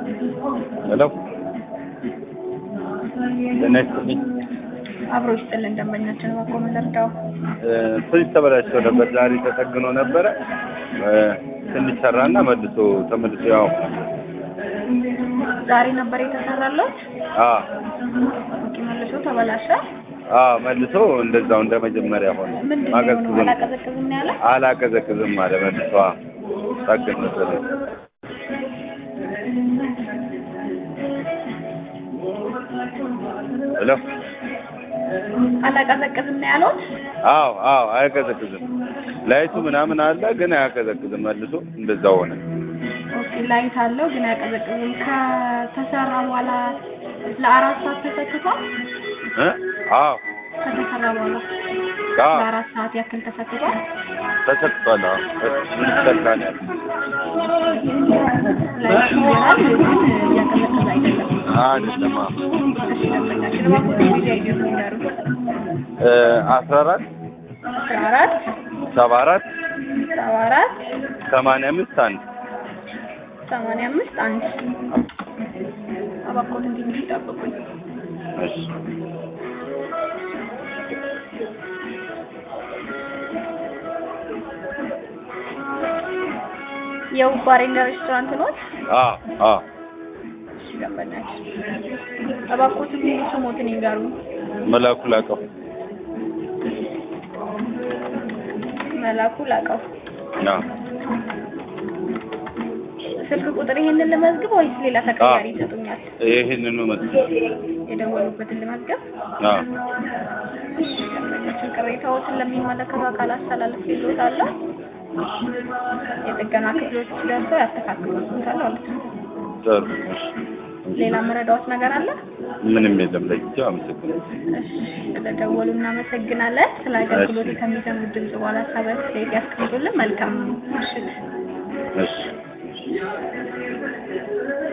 ሄሎ ጤና ይስጥልኝ። አብሮ ይስጥልን ደንበኛችን በጎ ምን ልርዳው? ፍሪጅ ተበላሽቶ ነበር። ዛሬ ተጠግኖ ነበረ። ትንሽ ሰራና መልሶ ተመልሶ ያው ዛሬ ነበር የተሰራለት። አ ኦኬ መልሶ ተበላሸ። አ መልሶ እንደዛው እንደ መጀመሪያ ሆነ። ምንድን ነው ማቀዝቅዝ የሆነው? አላቀዘቅዝም ነው ያለ። አላቀዘቅዝም አለ መልሶ አ ጠግን መሰለኝ። ሄሎ አላቀዘቅዝም ነው ያሉት። አዎ አዎ አያቀዘቅዝም። ላይቱ ምናምን አለ ግን አያቀዘቅዝም። መልሶ እንደዛው ሆነ። ኦኬ ላይት አለው ግን አያቀዘቅዝም። ከተሰራ በኋላ ለአራት ሰዓት ተሰክቷል። እ አዎ ከተሰራ በኋላ አዎ ለአራት ሰዓት ያክል ተሰክቷል። ተሰክቷል። አዎ እንዲሰካ ነው ያለው። ላይት ይበራል ግን እያቀዘቀዘ አይደለም። አይደለም አዎ እሺ ደንበኛችን እባክዎ ጊዜ አይደሉ ይዳሩ እ አስራ አራት አስራ አራት ሰባ አራት ሰባ አራት ሰማንያ አምስት አንድ ሰማንያ አምስት አንድ እባክዎት እንዲህ እንዲህ ይጠብቁኝ። እሺ የውብ ባሬና ሬስቶራንት ኖት? አዎ አዎ እሺ ደንበኛችን እባክዎት ሙሉ ስሞትን ይንገሩ። መላኩ ላቀው መላኩ ላቀው። አዎ ስልክ ቁጥር ይሄንን ልመዝግብ ወይስ ሌላ ተቀያሪ ይሰጡኛል? ይህንኑ መስሎኝ የደወሉበትን ልመዝገብ? አዎ እሺ ደንበኛችን ቅሬታዎትን ለሚመለከቱ አካል አስተላልፍ ይሎታለሁ። የጥገና ክፍሎች ደርሰው ያስተካክሉታል ማለት ነው። ጥሩ እሺ ሌላ መረዳዎት ነገር አለ? ምንም የለም ለጊዜው አመሰግናለሁ እሺ ስለደወሉ እናመሰግናለን። ስለ አገልግሎት ከሚሰሙት ድምጽ በኋላ ሀሳብ አስተያየት ያስቀምጡልን። መልካም ምሽት። እሺ